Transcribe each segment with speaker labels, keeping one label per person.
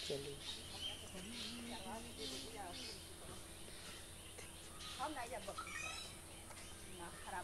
Speaker 1: चली
Speaker 2: हम नहीं जा बकरी ना खराब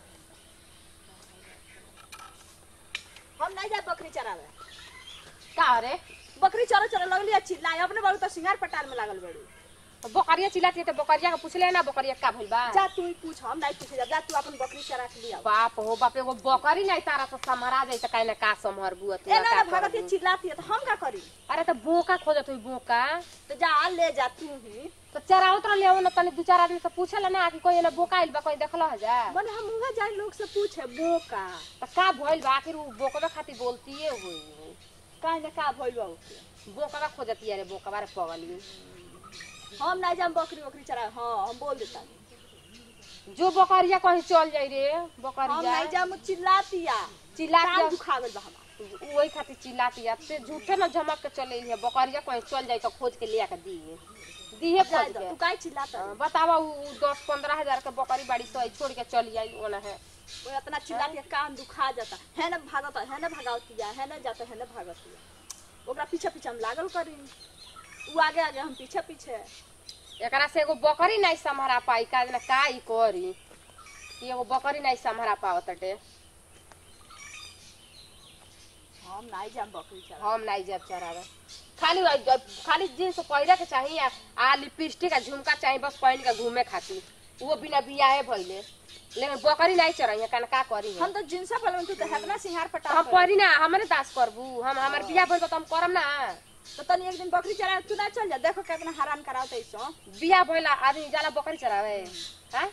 Speaker 2: हम नहीं जा बकरी चरावे
Speaker 1: का रे
Speaker 2: बकरी चरो चरो लगली चिल्लाए अपने बाबू तो सिंगार पटार में लागल बड़ी
Speaker 1: बकरिया चिल्लाती है तो बकरिया के पूछले ना बकरिया का भइल बा
Speaker 2: जा तू ही पूछ हम नहीं पूछे जा जा तू अपन बकरी चरा के लिया
Speaker 1: बाप हो बाप एगो बकरी नहीं तारा से समहरा जाई त काहे ना का समहर बुआ तू
Speaker 2: ए ना
Speaker 1: का
Speaker 2: भगत
Speaker 1: करबू?
Speaker 2: चिल्लाती है तो हम का करी
Speaker 1: अरे तो बोका खोजत हुई बोका
Speaker 2: तो जा ले जा तू ही
Speaker 1: तो चरावत रहले ना तनी दू चार आदमी से पूछला ना कि कोई ना बोका आइल बा कोई देखला है जा
Speaker 2: मन हम उहा जाए लोग से पूछे बोका
Speaker 1: तो का भइल बा आखिर उ बोकवा खातिर बोलतीए हुई
Speaker 2: काहे ना का भइल बा ओके
Speaker 1: बोकवा खोजती रे बोकवा रे पगली
Speaker 2: हम नहीं जा बकरी बकरी चरा हां हम बोल देता
Speaker 1: जो बकरिया कहीं चल जाई रे
Speaker 2: हम
Speaker 1: बकरिया
Speaker 2: नहीं जा मु चिल्लातिया
Speaker 1: चिल्ला
Speaker 2: कान
Speaker 1: के
Speaker 2: दुखा गइल बा हमार
Speaker 1: वही खातिर चिल्लाती है ते झूठे ना झमक के चले है बकरिया कहीं चल जाई तो खोज के लिया के दिए दिए
Speaker 2: जाए
Speaker 1: खोज
Speaker 2: दो,
Speaker 1: के
Speaker 2: तू काहे चिल्लाता
Speaker 1: हाँ, बतावा उ उ दस पंद्रह हजार के बकरी बाड़ी से छोड़ के चली आई ओना है
Speaker 2: वो इतना चिल्लाती है कान दुखा जाता है ना भागता है ना भगावतिया है ना जाता है ना भागतिया ओकरा पीछे पीछे हम लागल करी उ आगे आगे हम पीछे पीछे
Speaker 1: एकरा से एगो बकरी नहीं संभरा पाई का ना का ई करी कि एगो बकरी नहीं संभरा पावत टे
Speaker 2: हम नहीं जाम बकरी चरा
Speaker 1: हम नहीं जब चरावे खाली वही जब- खाली जींस पहिरे के चाहिए आ- आ लिपस्टिक आ झुमका चाहिए बस पहन के घूमे खातिर वो बिना बियाहे भइले लेकिन बकरी नहीं चराई है का करी है
Speaker 2: हम तो जिनसा पहले तू तो हेतना सिंहार पटा
Speaker 1: हम परी ना हमरे दास करबू हम हमर बियाह भइल बा त हम करम ना
Speaker 2: तो तनी एक दिन बकरी चरा तू ना चल जा देखो कितना हैरान करावत ऐसो
Speaker 1: बियाह भइल आदमी जाला बकरी चरावे हैं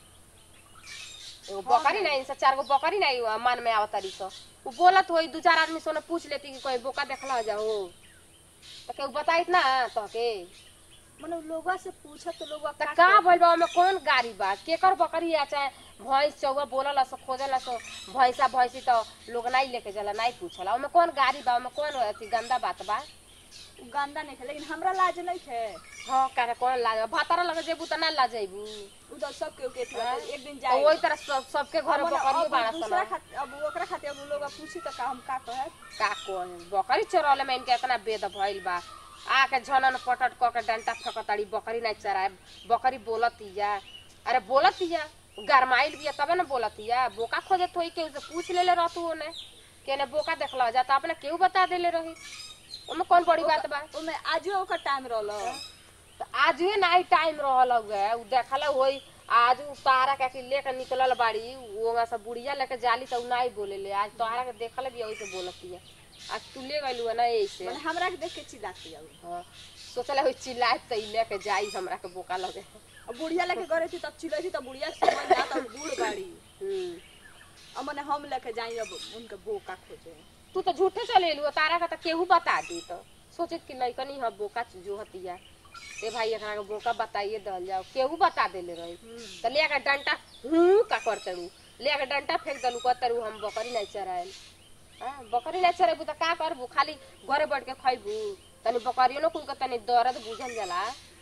Speaker 1: एगो बकरी नहीं से चार गो बकरी नहीं हुआ मन में आवत तारी सो उ बोलत होई दू चार आदमी सोने पूछ लेती कि कोई बोका देखला जाओ तो केहू बताइत ना तो के
Speaker 2: मने लोगवा से पूछत तो लोगवा
Speaker 1: त का भइल बा ओमे कौन गाड़ी बा केकर बकरी आ चाहे भैंस चौवा बोलला सो खोजला सो भैंसा भैंसी तो लोग नहीं लेके जाला नहीं पूछला ओमे कौन गाड़ी बा ओमे कौन अथी गंदा बात बा
Speaker 2: गंदा नहीं है लेकिन हमरा लाज नहीं है
Speaker 1: हाँ का कौन लाज भातारा लगे जेबू त ना लाजेबू
Speaker 2: उधर सब के के
Speaker 1: हाँ?
Speaker 2: एक दिन
Speaker 1: तो
Speaker 2: जाए
Speaker 1: वही तरह सब सबके घर
Speaker 2: अब
Speaker 1: बकरी
Speaker 2: अब
Speaker 1: बाड़ा
Speaker 2: दूसरा
Speaker 1: सन
Speaker 2: खातिर अब ओकरा खातिर अब लोग पूछी तो का हम का कहे
Speaker 1: का कोन बकरी चरौले में इनके इतना बेद भइल बा आके झनन पटट क के डंटा फेंकताड़ी बकरी नहीं चराए बकरी बोलतिया अरे बोलतिया गरमाइल बिया तबे न बोलतिया बोका खोजत होई केहू से पूछ लेले रहतू ओने केने बोका देखला जा त अपने केहू बता देले रही ओमे कौन बड़ी बात बा
Speaker 2: ओमे आजो ओकर टाइम रहलो
Speaker 1: तो आज ही नाई टाइम रहल हुए उ देखला होई आज उ तारा के लेके निकलल बाड़ी वो सब बुढ़िया लेके जाली तो उ नाई बोले ले आज तोहरा के देखल भी वैसे बोलती है आज तू ले गइलू ना ऐसे
Speaker 2: मने हमरा के देख के चिल्लाती है उ।
Speaker 1: हाँ सोचला होई चिल्लाए तो ई लेके जाई हमरा के बोका लगे
Speaker 2: अब बुढ़िया लेके गरे थी तब चिल्लाई थी तब बुढ़िया समझ ना तब बूढ़ बाड़ी
Speaker 1: हम्म
Speaker 2: अब मने हम लेके जाई अब उनके बोका खोजे
Speaker 1: तू तो झूठे चले लू तारा का तो केहू बता दी तो सोचित कि लइकनी ह बोका जो हतिया ए भाई एकरा के बोका बताइए दल जाओ केहू बता देले रही तो ले के डंटा हूं का करते रू ले के डंटा फेंक दलू कहते रू हम बकरी नहीं चराएल हाँ बकरी नहीं चरेबू तो का करबू खाली घरे बैठ के खइबू तनी बकरियो न कुल के तनी दर्द बुझल जाला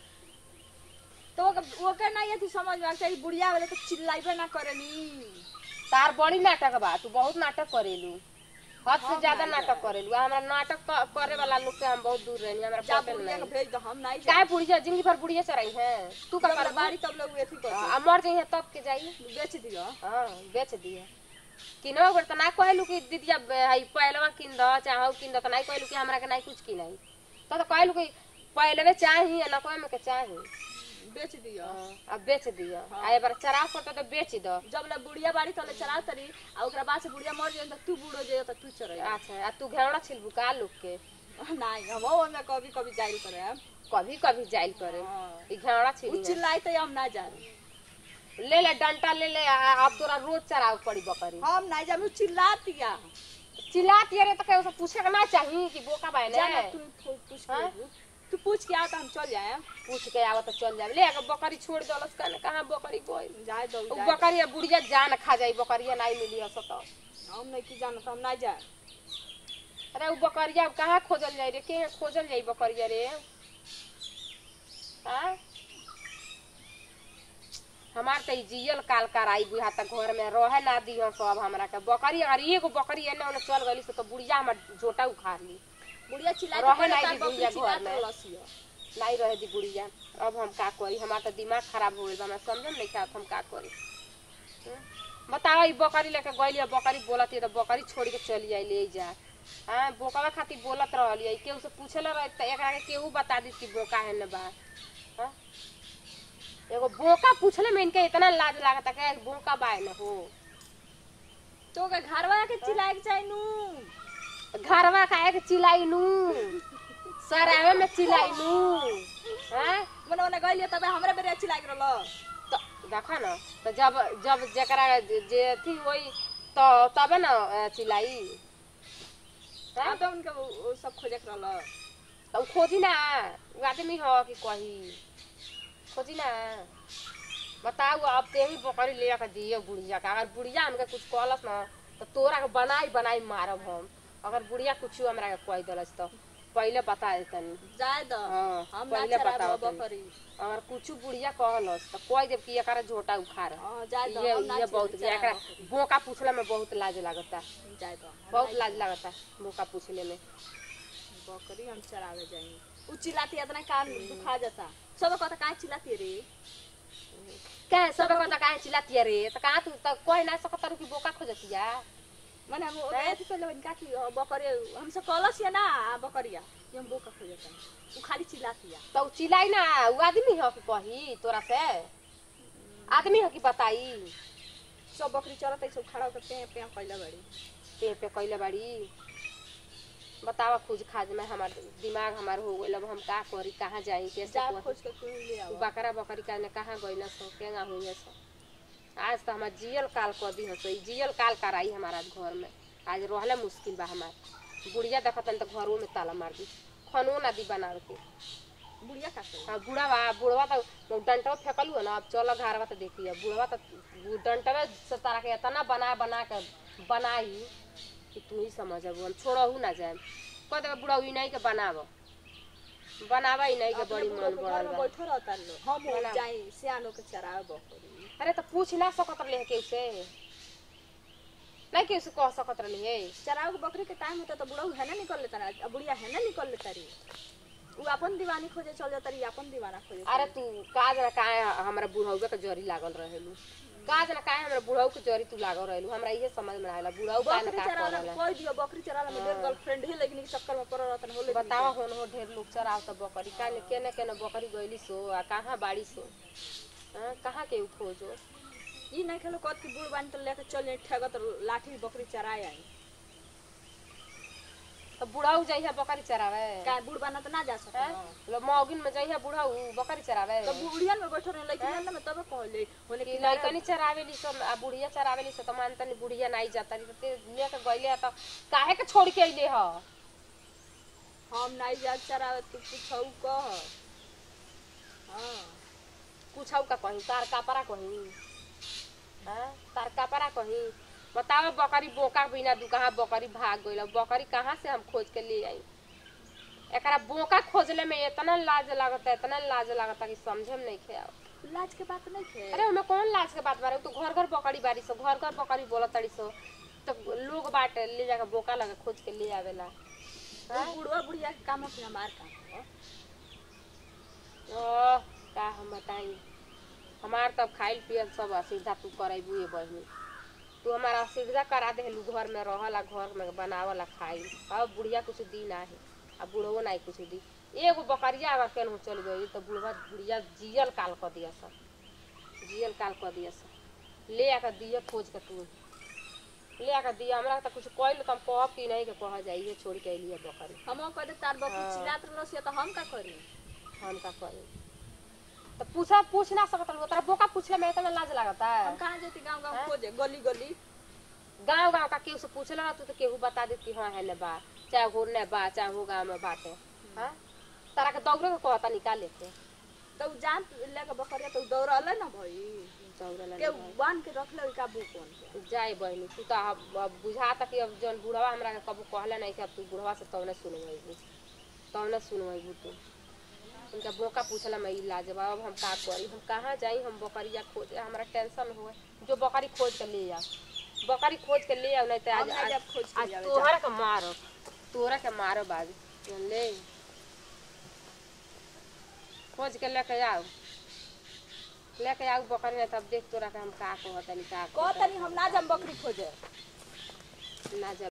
Speaker 2: तो ओकर ओकर ना ये थी समझ में चाहिए बुढ़िया वाले तो चिल्लाइबे ना करेनी
Speaker 1: तार बड़ी नाटक बा तू बहुत नाटक करेलू हद से
Speaker 2: हम
Speaker 1: ज्यादा
Speaker 2: नहीं
Speaker 1: नाटक करेलू हमरा नाटक क- करे वाला लोग से हम बहुत दूर रहनी हमरा
Speaker 2: जा
Speaker 1: पटेल
Speaker 2: बुढ़िया
Speaker 1: नहीं
Speaker 2: के भेज दो हम नहीं
Speaker 1: काहे बुढ़िया जिंदगी भर बुढ़िया चराई है तू का
Speaker 2: जब
Speaker 1: करबू
Speaker 2: बाड़ी तब लोग एथी कर
Speaker 1: आ, मर जाइए तब के जाई
Speaker 2: बेच दियो
Speaker 1: हाँ बेच दिए किनो बेर तो ना कहलू कि दीदिया बे- हई पहलवा किन दो चाहे हऊ किन दो तो नहीं कहलू कि हमरा के नहीं कुछ की नहीं तो तो कहलू कि पहलवे चाही या नकवा में के चाही
Speaker 2: बेच दियो
Speaker 1: हाँ, अब बेच दियो आ एक बार चराव करता तो बेच दो
Speaker 2: जब ले बुढ़िया बाड़ी तले चला तरी आ ओकरा बाद से बुढ़िया मर जाए तो तू बूढ़ हो जाए तो तू चढ़े
Speaker 1: अच्छा आ तू घेवड़ा छिलबू का लोग के
Speaker 2: नहीं हम वो में कभी कभी जाइल करे हम
Speaker 1: कभी कभी जाइल करे
Speaker 2: हाँ।
Speaker 1: ई घेवड़ा
Speaker 2: उ
Speaker 1: छिली
Speaker 2: चिल्लाई तो हम ना जा
Speaker 1: ले ले डंटा ले ले आ- अब तोरा रोज चराव पड़ी बकरी
Speaker 2: हम नहीं जा चिल्लातिया
Speaker 1: चिल्लाती रे तो केहू से पूछे के ना चाही कि बोका बाय
Speaker 2: जा ना
Speaker 1: ने
Speaker 2: तू पू- पूछ
Speaker 1: हाँ?
Speaker 2: के तू पूछ के आ तो हम चल जाए
Speaker 1: पूछ के आवा तो चल जाए ले अगर बकरी छोड़ दलस कने कहाँ बकरी गई
Speaker 2: जाए दो
Speaker 1: उ
Speaker 2: जाए
Speaker 1: बकरिया बुढ़िया जान खा जाई बकरिया नहीं मिली हस तो
Speaker 2: हम नहीं की जाना तो हम नहीं जाए
Speaker 1: अरे उ बकरिया कहाँ खोजल जाई रे के खोजल जाई बकरिया रे हाँ हमार तो ई जियल काल कराई बुढ़ा तक घर में रहे ना दियो सब हमरा के बकरी अगर एगो बकरी एने ओने चल गई से तो बुढ़िया हमर जोटा उखाड़ ली
Speaker 2: बुढ़िया चिल्ला
Speaker 1: रहे नहीं दी बुढ़िया घर
Speaker 2: चिल्ला
Speaker 1: में।
Speaker 2: तो लसिया
Speaker 1: नहीं रहे दी बुढ़िया अब हम का करी हमार तो दिमाग खराब हो गइल बा हमरा समझ नहीं आवत हम का करी हम्म? बताओ ई बकरी लेके गइली अब बकरी बोलत है तो बकरी छोड़ के चली आई ले जा हाँ बोकावा खातिर बोलत रहली है केहू से पूछेला रहे त एकरा के केहू बता दी कि बोका है न बा हाँ? एगो बोका पूछले में इनके इतना लाज लागता कि बोका बा न हो
Speaker 2: तो के घरवा के चिल्लाए के चाहिए नू
Speaker 1: घरवा काहे के चिल्लाई नू सरावे में चिल्लाई नू हाँ
Speaker 2: मने मने गइलिए तबे हमरे बेरे चिल्लाए के रहलो
Speaker 1: तो देखा न तो जब जब जकरा जे जे थी वही तो तबे न अ, चिल्लाई
Speaker 2: आ
Speaker 1: हाँ?
Speaker 2: तो उनके वो वो सब खोजे के रहलो
Speaker 1: तो उ खोजी ना उ आदमी हो कि कही खोजी ना बताऊ अब ते ही बकरी ले के दिए बुढ़िया का अगर बुढ़िया हमके कुछ कहलस न तो तोरा के बनाई बनाई मारब हम अगर बुढ़िया कुछ हमरा के कह देलस तो पहले बता देतनी
Speaker 2: जाए दो
Speaker 1: हाँ,
Speaker 2: हम ना
Speaker 1: पहिले
Speaker 2: चराब
Speaker 1: बताओ तनी।
Speaker 2: बकरी
Speaker 1: अगर कुछ बुढ़िया कहलस तो कह देब कि एकरा झोटा उखाड़
Speaker 2: हां जाए दो
Speaker 1: ये
Speaker 2: हम ना
Speaker 1: ये बहुत
Speaker 2: चराब
Speaker 1: एकरा
Speaker 2: बकरी।
Speaker 1: बोका पूछला में बहुत लाज लागता
Speaker 2: जाए दो हम
Speaker 1: बहुत
Speaker 2: ना
Speaker 1: लाज लागता बोका पूछले में
Speaker 2: बकरी हम चरावे जाएंगे उ चिल्लाती इतना कान दुखा जाता सब कहता काहे चिल्लाती रे
Speaker 1: क्या सब को तो काहे चिल्लाती रे तो कहाँ तू तो कोई ना सकत रु कि बोका खोजतिया
Speaker 2: मने हम
Speaker 1: हैं?
Speaker 2: ऐसे कर लेबन का कि अ, बकरी हमसे कहलस या ना बकरिया कि हम बोका खोजता उ खाली चिल्लाती है
Speaker 1: तो उ चिल्लाई ना उ आदमी हो कि कही तोरा से आदमी हो कि बताई
Speaker 2: सब बकरी चलत है सब खड़ा होकर पे पे कइला बड़ी
Speaker 1: पे पे कैले बाड़ी बतावा खोज खाज में हमार दिमाग हमार हो गइल अब हम का करी कहाँ जाई कैसे
Speaker 2: जा
Speaker 1: करी?
Speaker 2: खोज के तू ले
Speaker 1: उ
Speaker 2: आओ
Speaker 1: बकरा बकरी का ने कहाँ गइल सो केंगा हुई सो आज तो हमार जियल काल कर दी हसो ई जियल काल कराई हमारा घर में आज रहले मुश्किल बा हमार बुढ़िया देखतन तो घरों में ताला मार दी खनो ना दी बना के
Speaker 2: बुढ़िया का से
Speaker 1: हाँ बुढ़वा बुढ़वा तो डंटवा फेंकलू है ना अब चलो घरवा तो देखिए बुढ़वा तो डंटवे से तारा के इतना बना बना के बनाई कि तू ही समझ अब हम छोड़हू ना जाए कह देगा बुढ़ा ई नहीं के बनाव बनावा ही नहीं के बड़ी मन बढ़ल बा
Speaker 2: बैठो रहता लो हम हो
Speaker 1: बना।
Speaker 2: जाई सियानो के चरावे बकरी
Speaker 1: अरे तो पूछ ना सकत रहे के उसे नहीं के उसे कह सकत रही है
Speaker 2: चरावे के बकरी के टाइम होता तो बुढ़ऊ है ना निकल लेता ना बुढ़िया है ना निकल लेता री उ अपन दीवानी खोजे चल जाता रही अपन दीवाना खोजे
Speaker 1: अरे तू काज ना काहे हमरा बुढ़ौवे के जरी लागल रहेलू काज ना काहे हमरा बुढ़ऊ के जरी तू लागल रहेलू हमरा इहे समझ में आएला बुढ़ऊ का ना
Speaker 2: बकरी
Speaker 1: का
Speaker 2: चराला
Speaker 1: करला
Speaker 2: कोई दियो बकरी चराला में डेढ़ गर्लफ्रेंड ही लेकिन के चक्कर में पड़ रहता होले
Speaker 1: बतावा होन हो ढेर लोग चराव त बकरी काने केने केने बकरी गइली सो आ कहाँ बाड़ी सो हाँ, कहाँ के उ खोजो
Speaker 2: ई नहीं खेलो कद की बूढ़ बानी तो लेके चल जाए ठगत लाठी बकरी चराए आई
Speaker 1: तो बुढ़ाऊ जइहा बकरी चरावे
Speaker 2: का बूढ़ बाना तो ना जा सकता
Speaker 1: हैं? लो मौगिन में जइहा बुढ़ाऊ बकरी चरावे
Speaker 2: तो बुढ़िया में बैठो रहे लेकिन में तब कहले होने
Speaker 1: कि
Speaker 2: की
Speaker 1: लइकनी चरावेली सो आ बुढ़िया चरावेली सो त मानतनी बुढ़िया नहीं जाता नी ते लेके गइले त काहे के छोड़ के अइले ह
Speaker 2: हम नहीं जा चरावे तू पूछऊ कह हां
Speaker 1: कुछौ का कहीं तार कापरा कहीं हाँ तार कापरा कहीं बताओ बकरी बोका बिना दू कहाँ बकरी भाग गइल बकरी कहाँ से हम खोज के ले आई एकरा बोका खोजले में इतना लाज लागता इतना लाज लागता कि समझे में नहीं खे आवत।
Speaker 2: लाज के बात नहीं थे
Speaker 1: अरे हमें कौन लाज के बात बारे उ तो घर घर बकरी बारी सो घर घर बकरी बोलत तड़ी सो तो लोग बाटे ले जाके बोका लगे खोज के ले आवेला
Speaker 2: वो बुढ़वा बुढ़िया के काम है हमार काम है
Speaker 1: ओह, का हम बताई हमार तब खाइल पियल सब असुविधा तू करेबू ये बहनी तू हमारा असुविधा करा देलू घर में रहला घर में बनावला खाई अब बुढ़िया कुछ दी ना है अब बुढ़वो नहीं कुछ दी एगो बकरिया अगर केनहू चल गई तो बुढ़वा बुढ़िया जियल काल कर दिया सब जियल काल कर दिया सब ले आकर दिया खोज के तू ले आकर दिया हमरा तो कुछ कहल तो हम कहब कि नहीं के कह जाइए छोड़ के अलिए बकरी
Speaker 2: हम कह दे तार बकरी
Speaker 1: हाँ।
Speaker 2: चिल्लात रहलो तो हम का करी
Speaker 1: हम का करी तो पूछा पूछ ना सकत रहो तोरा बोका पूछले में इतना लाज लागता
Speaker 2: हम
Speaker 1: है
Speaker 2: कहां जेती गांव गांव
Speaker 1: हाँ?
Speaker 2: खोजे गली गली
Speaker 1: गांव गांव का केहू से पूछले ना तू तो केहू बता देती हाँ है ने बा चाहे हो ने बा चाहे हो गांव में बाटे हाँ तारा के दौड़े के कहता निकाले के
Speaker 2: तो उ जान लेके बकरिया तो उ दौड़ले ना भाई
Speaker 1: दौड़े ला
Speaker 2: के बांध के रख ले का बू कौन के
Speaker 1: जाए बहनी तू तो अब अब बुझाता कि अब जौन बुढ़वा हमरा के कबू कहले नहीं कि अब तू बुढ़वा से तौने सुनवेबू तौने सुनवेबू तू उनका बोका पूछला मैं लाजवाब अब हम का करी हम कहाँ जाई हम बकरिया खोजे हमरा टेंशन हुए जो बकरी खोज के ले आओ बकरी खोज के ले आओ नहीं तो आज
Speaker 2: हम नहीं
Speaker 1: आज,
Speaker 2: जब खोज के
Speaker 1: आज
Speaker 2: जावे
Speaker 1: तोहरा के मारो तोहरा के मारो आज ले खोज के लेके आओ लेके आओ बकरी ने तब देख तोरा के हम का कहतनी का
Speaker 2: कहतनी हम ना जम बकरी खोजे
Speaker 1: ना जब